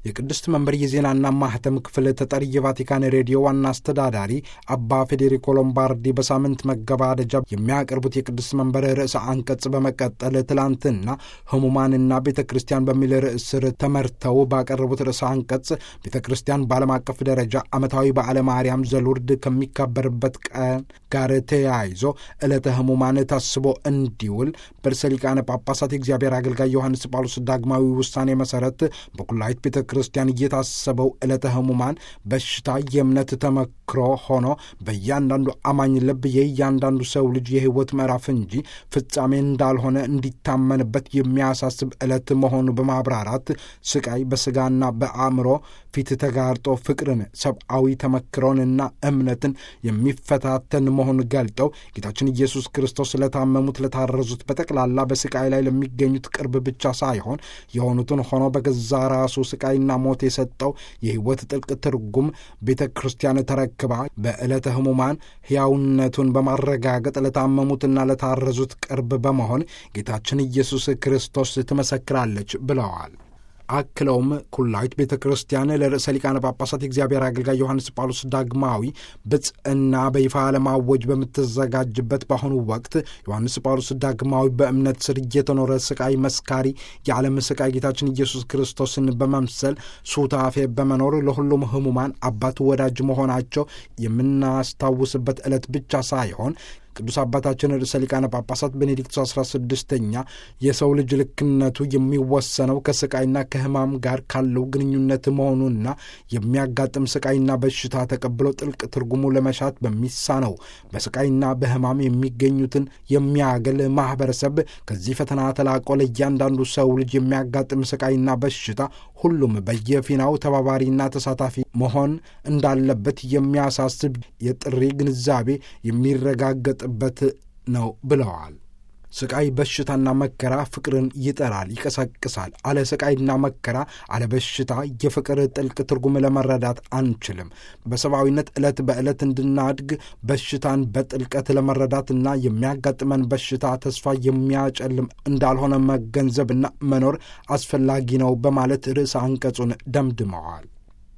የቅድስት መንበር የዜናና ማህተም ክፍል ተጠሪ የቫቲካን ሬዲዮ ዋና አስተዳዳሪ አባ ፌዴሪኮ ሎምባርዲ በሳምንት መገባደጃ የሚያቀርቡት የቅድስት መንበር ርዕሰ አንቀጽ በመቀጠል ትላንትና ህሙማንና ቤተ ክርስቲያን በሚል ርዕስ ስር ተመርተው ባቀረቡት ርዕሰ አንቀጽ ቤተ ክርስቲያን በዓለም አቀፍ ደረጃ ዓመታዊ በዓለ ማርያም ዘሉርድ ከሚከበርበት ቀን ጋር ተያይዞ ዕለተ ህሙማን ታስቦ እንዲውል በርዕሰ ሊቃነ ጳጳሳት የእግዚአብሔር አገልጋይ ዮሐንስ ጳውሎስ ዳግማዊ ውሳኔ መሠረት በኩላይት ቤተ ክርስቲያን እየታሰበው ዕለተ ህሙማን በሽታ የእምነት ተመክሮ ሆኖ በእያንዳንዱ አማኝ ልብ የእያንዳንዱ ሰው ልጅ የህይወት ምዕራፍ እንጂ ፍጻሜ እንዳልሆነ እንዲታመንበት የሚያሳስብ ዕለት መሆኑ በማብራራት ስቃይ በሥጋና በአእምሮ ፊት ተጋርጦ ፍቅርን፣ ሰብአዊ ተመክሮንና እምነትን የሚፈታተን መሆኑን ገልጠው ጌታችን ኢየሱስ ክርስቶስ ለታመሙት፣ ለታረዙት፣ በጠቅላላ በስቃይ ላይ ለሚገኙት ቅርብ ብቻ ሳይሆን የሆኑትን ሆኖ በገዛ ራሱ ስቃይና ሞት የሰጠው የህይወት ጥልቅ ትርጉም ቤተ ክርስቲያን ተረክባ በዕለተ ህሙማን ሕያውነቱን በማረጋገጥ ለታመሙትና ለታረዙት ቅርብ በመሆን ጌታችን ኢየሱስ ክርስቶስ ትመሰክራለች ብለዋል። አክለውም ኩላዊት ቤተ ክርስቲያን ለርዕሰ ሊቃነ ጳጳሳት የእግዚአብሔር አገልጋይ ዮሐንስ ጳውሎስ ዳግማዊ ብጽዕና በይፋ ለማወጅ በምትዘጋጅበት በአሁኑ ወቅት ዮሐንስ ጳውሎስ ዳግማዊ በእምነት ስር እየተኖረ ስቃይ መስካሪ የዓለም ስቃይ ጌታችን ኢየሱስ ክርስቶስን በመምሰል ሱታፌ በመኖር ለሁሉም ህሙማን አባት ወዳጅ መሆናቸው የምናስታውስበት ዕለት ብቻ ሳይሆን ቅዱስ አባታችን ርዕሰ ሊቃነ ጳጳሳት ቤኔዲክቱ አስራ ስድስተኛ የሰው ልጅ ልክነቱ የሚወሰነው ከስቃይና ከህማም ጋር ካለው ግንኙነት መሆኑና የሚያጋጥም ስቃይና በሽታ ተቀብሎ ጥልቅ ትርጉሙ ለመሻት በሚሳነው በስቃይና በህማም የሚገኙትን የሚያገል ማህበረሰብ ከዚህ ፈተና ተላቆ ለእያንዳንዱ ሰው ልጅ የሚያጋጥም ስቃይና በሽታ ሁሉም በየፊናው ተባባሪና ተሳታፊ መሆን እንዳለበት የሚያሳስብ የጥሪ ግንዛቤ የሚረጋገጥ በት ነው ብለዋል። ስቃይ፣ በሽታና መከራ ፍቅርን ይጠራል፣ ይቀሰቅሳል። አለ ስቃይና መከራ፣ አለ በሽታ የፍቅር ጥልቅ ትርጉም ለመረዳት አንችልም። በሰብአዊነት ዕለት በዕለት እንድናድግ በሽታን በጥልቀት ለመረዳትና የሚያጋጥመን በሽታ ተስፋ የሚያጨልም እንዳልሆነ መገንዘብና መኖር አስፈላጊ ነው በማለት ርዕሰ አንቀጹን ደምድመዋል።